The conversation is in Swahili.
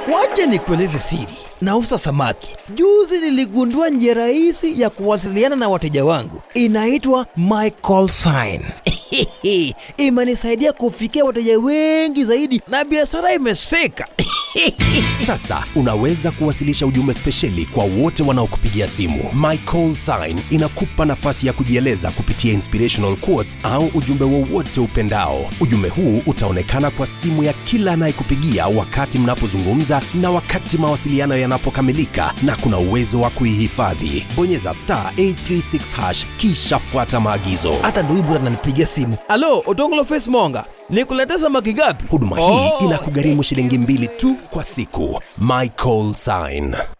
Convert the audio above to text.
Wache nikueleze siri. Nauza samaki. Juzi niligundua njia rahisi ya kuwasiliana na wateja wangu. Inaitwa My Call Sign. Imenisaidia kufikia wateja wengi zaidi na biashara imeseka. Sasa unaweza kuwasilisha ujumbe spesheli kwa wote wanaokupigia simu. My Call Sign inakupa nafasi ya kujieleza kupitia inspirational quotes au ujumbe wowote upendao. Ujumbe huu utaonekana kwa simu ya kila anayekupigia wakati mnapozungumza na wakati mawasiliano yanapokamilika, na kuna uwezo wa kuihifadhi. Bonyeza star 836 hash kisha fuata maagizo. Hata ndugu yangu ananipigia simu. Alo, Otongolo Face Monga. Nikuletea samaki ngapi? Huduma hii inakugharimu shilingi mbili tu kwa siku. My Call Sign.